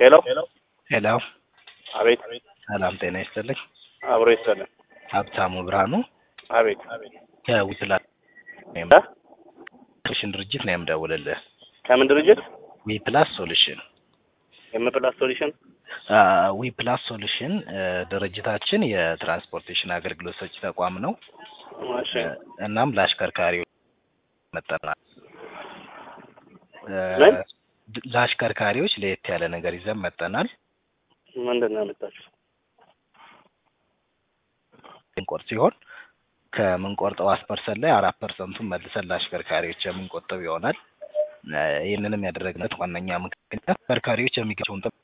ሄሎ ሄሎ አቤት ሰላም ጤና ይስጥልኝ። አብሮ ይሰለን ሀብታሙ ብርሃኑ አቤት ከዊፕላ እ? ሶሉሽን ድርጅት ነው የምደውልልህ። ከምን ድርጅት ዊፕላስ ሶሉሽን የምፕላስ ሶሉሽን ዊፕላስ ሶሉሽን ድርጅታችን የትራንስፖርቴሽን አገልግሎት ሰጪ ተቋም ነው። እሺ እናም ለአሽከርካሪዎች መጠናል ምን? ለአሽከርካሪዎች ለየት ያለ ነገር ይዘን መጠናል። ምንድን ነው ያመጣችሁ ምንቆርጥ ሲሆን ከምንቆርጠው አስር ፐርሰንት ላይ አራት ፐርሰንቱን መልሰን ለአሽከርካሪዎች የምንቆጥብ ይሆናል። እ ይህንንም ያደረግነት ዋነኛ ምክንያት አሽከርካሪዎች የሚገቸውን ጥቅም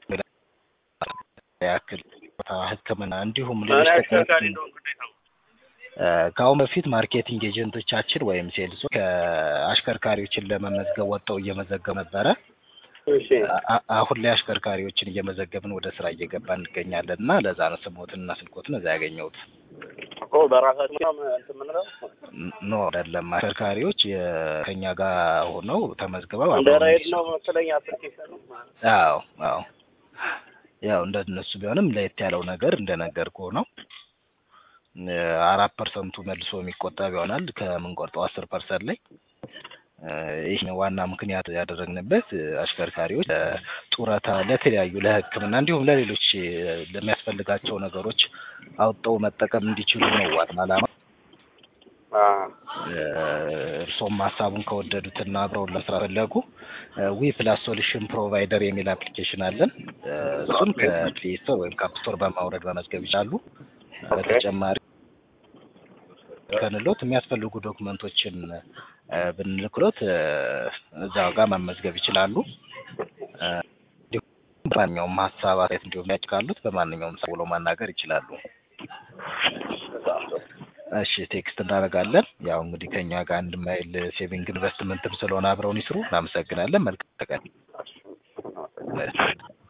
ያክል ቦታ፣ ሕክምና እንዲሁም ሌሎች ጥቅሞች እ ከአሁን በፊት ማርኬቲንግ ኤጀንቶቻችን ወይም ሴልሶ ከአሽከርካሪዎችን ለመመዝገብ ወጥተው እየመዘገቡ ነበረ። እሺ አ- አሁን ላይ አሽከርካሪዎችን እየመዘገብን ወደ ስራ እየገባ እንገኛለን እና ለዛ ነው ስሞትንና ስልኮትን እዛ ያገኘሁት። እኮ በራሳችሁ ነው እንትን የምንለው ኖ አይደለም። አሽከርካሪዎች የ- ከኛ ጋር ሆነው ተመዝግበው እንደ አብረውን ራይድ እንዲሰሩ- ነው መሰለኝ አፕሊኬሽኑ አዎ አዎ ያው እንደ እነሱ ቢሆንም ለየት ያለው ነገር እንደነገርኩህ ነው። እ አራት ፐርሰንቱ መልሶ የሚቆጠብ ይሆናል ከምንቆርጠው አስር ፐርሰንት ላይ እ ይህ ነው ዋና ምክንያት ያደረግንበት እ አሽከርካሪዎች ለጡረታ፣ ለተለያዩ ለሕክምና እንዲሁም ለሌሎች እ ለሚያስፈልጋቸው ነገሮች አውጥተው መጠቀም እንዲችሉ ነው ዋና ዓላማ። እ እርሶም ሀሳቡን ከወደዱትና አብረውን ለስራ ፈለጉ ዊ ፕላስ ሶሉሽን ፕሮቫይደር የሚል አፕሊኬሽን አለን። እ እሱን ከፕሌይ ስቶር ወይም ከአፕ ስቶር በማውረድ መመዝገብ ይችላሉ። በተጨማሪ ከንሎት የሚያስፈልጉ ዶክመንቶችን እ ብንልክሎት እ እዛው ጋር መመዝገብ ይችላሉ። እ እንዲሁም በማንኛውም ሀሳብ አስተያየት እንዲሁም ያጭ ካሉት በማንኛውም ሰው ብሎ ማናገር ይችላሉ። እሺ ቴክስት እናደርጋለን። ያው እንግዲህ ከኛ ጋር አንድ ማይል ሴቪንግ ኢንቨስትመንትም ስለሆነ አብረውን ይስሩ። እናመሰግናለን። መልካም ቀን።